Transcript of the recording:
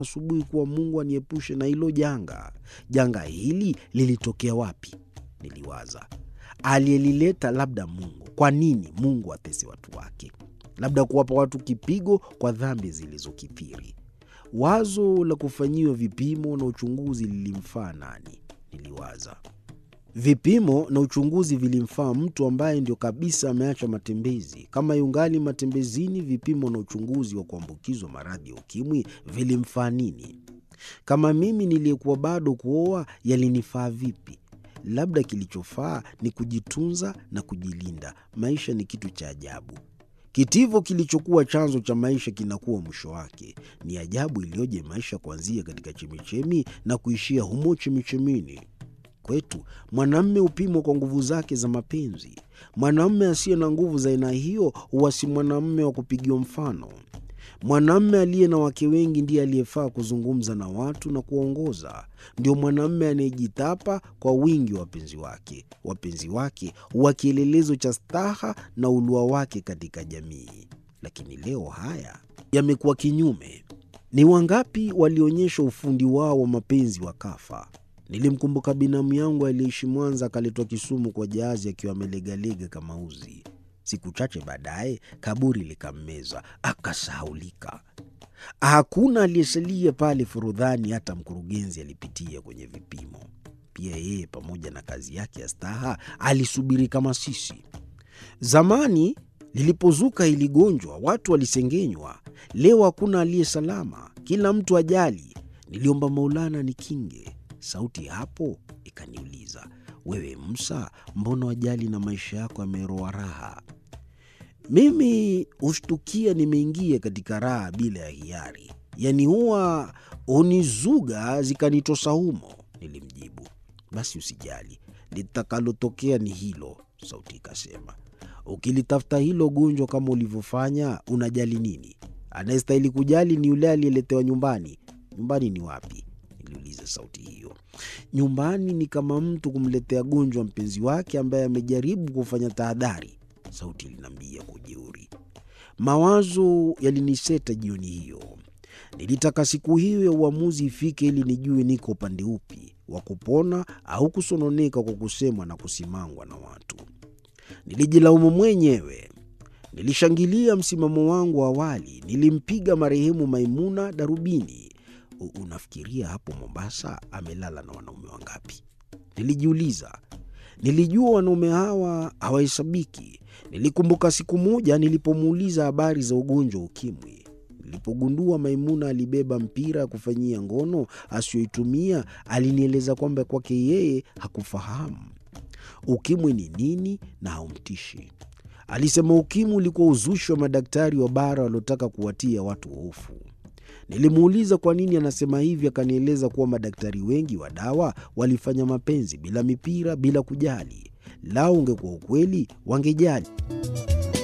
asubuhi kuwa Mungu aniepushe na hilo janga. Janga hili lilitokea wapi? Niliwaza. Aliyelileta labda Mungu. Kwa nini Mungu atese watu wake? Labda kuwapa watu kipigo kwa dhambi zilizokithiri. Wazo la kufanyiwa vipimo na uchunguzi lilimfaa nani? Niliwaza. Vipimo na uchunguzi vilimfaa mtu ambaye ndio kabisa ameacha matembezi. Kama yungali matembezini, vipimo na uchunguzi wa kuambukizwa maradhi ya ukimwi vilimfaa nini? Kama mimi niliyekuwa bado kuoa, yalinifaa vipi? Labda kilichofaa ni kujitunza na kujilinda. Maisha ni kitu cha ajabu. Kitivo kilichokuwa chanzo cha maisha kinakuwa mwisho wake. Ni ajabu iliyoje maisha kuanzia katika chemichemi na kuishia humo chemichemini. Kwetu mwanamme hupimwa kwa nguvu zake za mapenzi. Mwanamme asiye na nguvu za aina hiyo huwa si mwanamme wa kupigiwa mfano. Mwanamme aliye na wake wengi ndiye aliyefaa kuzungumza na watu na kuwaongoza. Ndio mwanamme anayejitapa kwa wingi wa wapenzi wake. Wapenzi wake huwa kielelezo cha staha na ulua wake katika jamii. Lakini leo haya yamekuwa kinyume. Ni wangapi walionyesha ufundi wao wa mapenzi wakafa? Nilimkumbuka binamu yangu aliyeishi Mwanza, akaletwa Kisumu kwa jahazi akiwa amelegalega kama uzi. Siku chache baadaye kaburi likammeza, akasahaulika. Hakuna aliyesalia pale Forodhani, hata mkurugenzi alipitia kwenye vipimo. Pia yeye pamoja na kazi yake ya staha alisubiri kama sisi. Zamani lilipozuka hili gonjwa, watu walisengenywa. Leo hakuna aliye salama, kila mtu ajali. Niliomba Maulana nikinge. Sauti hapo ikaniuliza, wewe Musa, mbona wajali na maisha yako yameroa raha? Mimi hushtukia nimeingia katika raha bila ya hiari, yaani huwa hunizuga zikanitosa humo. Nilimjibu, basi usijali, litakalotokea ni hilo. Sauti ikasema, ukilitafuta hilo gonjwa kama ulivyofanya, unajali nini? Anayestahili kujali ni yule aliyeletewa nyumbani. Nyumbani ni wapi? Niliuliza sauti hiyo. Nyumbani ni kama mtu kumletea gonjwa mpenzi wake ambaye amejaribu kufanya tahadhari, sauti iliniambia kwa ujeuri. Mawazo yaliniseta jioni hiyo. Nilitaka siku hiyo ya uamuzi ifike ili nijue niko upande upi wa kupona au kusononeka kwa kusemwa na kusimangwa na watu. Nilijilaumu mwenyewe. Nilishangilia msimamo wangu wa awali. Nilimpiga marehemu Maimuna darubini. Unafikiria hapo Mombasa amelala na wanaume wangapi? Nilijiuliza. Nilijua wanaume hawa hawahesabiki. Nilikumbuka siku moja nilipomuuliza habari za ugonjwa wa ukimwi. Nilipogundua Maimuna alibeba mpira ya kufanyia ngono asiyoitumia, alinieleza kwamba kwake yeye hakufahamu ukimwi ni nini na haumtishi. Alisema ukimwi ulikuwa uzushi wa madaktari wa bara waliotaka kuwatia watu hofu. Nilimuuliza kwa nini anasema hivi, akanieleza kuwa madaktari wengi wa dawa walifanya mapenzi bila mipira, bila kujali. Lao ungekuwa ukweli, wangejali.